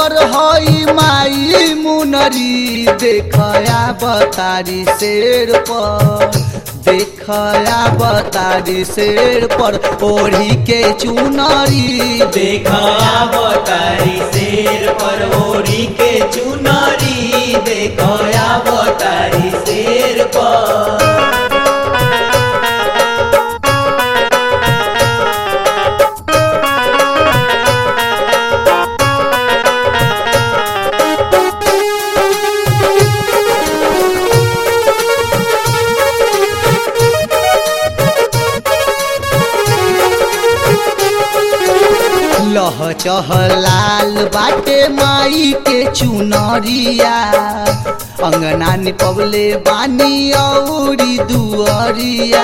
अगर हई माई मुनरी देखया बतारी शेर पर देखया बतारी शेर पर ओढ़ी के चुनरी देखा बतारी शेर पर ओढ़ी के चुनरी देखया बतारी शेर पर लह चह लाल बाटे माई के चुनरिया अंगना निपवले बानी औरी दुअरिया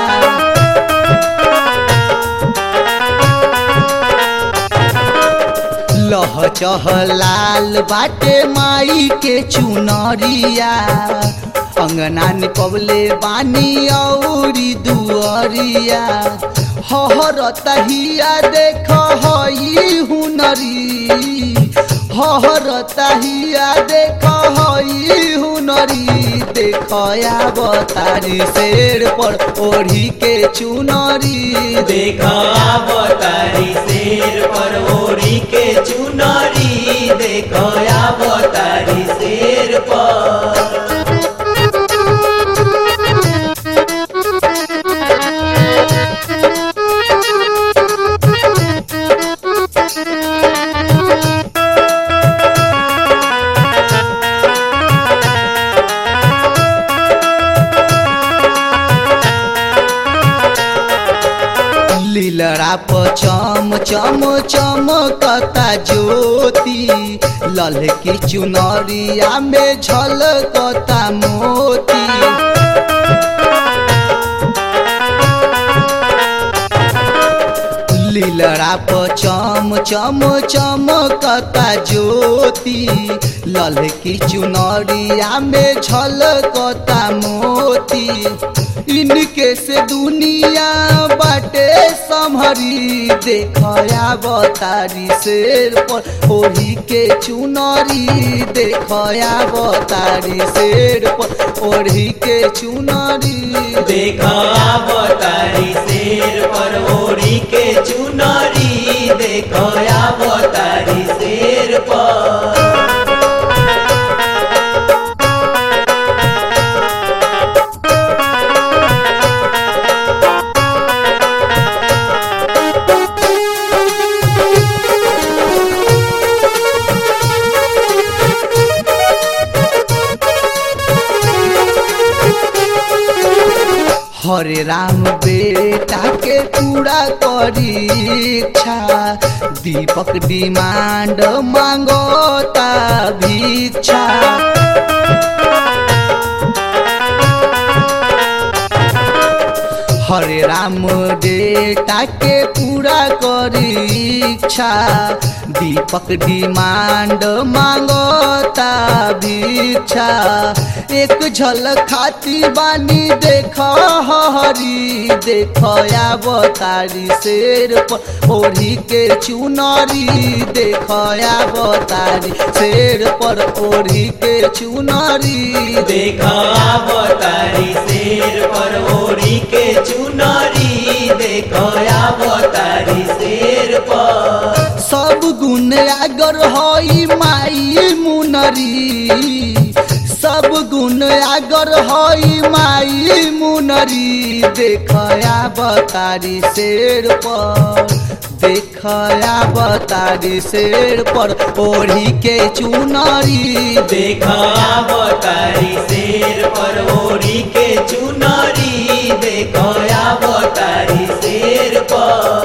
लह चह लाल बाटे माई के चुनरिया अंगना निपवले बानी औरी दुअरिया हहर तहिया देख हई हुनरी हहर तहिया देख हई हुनरी देखया बतारी शेर पर ओढ़ी के चुनरी देखा बतारी शेर पर ओढ़ी के चुनरी देखया बतारी शेर पर लीलरा प चम चम चमकता ज्योति ललकी चुनरिया में झलकता मोती लीलरा प चम चम चमकता ज्योति ललकी चुनरिया में झलकता मोती इनके से दुनिया बाटे संभरी देखया बतारी शेर पर ओढ़ी के चुनरी देखया बतारी शेर पर ओढ़ी के चुनरी देखा बतारी शेर पर ओढ़ी के चुनरी देखया बतारी शेर पर हरे राम बेटा के पूरा करी इच्छा दीपक डिमांड मांगता भिक्षा हरे राम बेटा के पूरा करी इच्छा दीपक डिमांड मांगता भिक्षा एक झलक खाती बानी देख हरी देखया बतारी शेर पर ओढ़ी के चुनरी देखया बतारी शेर पर ओढ़ी के चुनरी देखा बतारी शेर पर ओढ़ी के चुनरी देखया बतारी शेर पर सब गुण अगर हई माई मुनरी सब गुण अगर हई माई मुनरी देखया बतारी शेर पर देखया बतारी शेर पर ओढ़ी के चुनरी देखा बतारी शेर पर ओढ़ी के चुनरी देखया बतारी शेर पर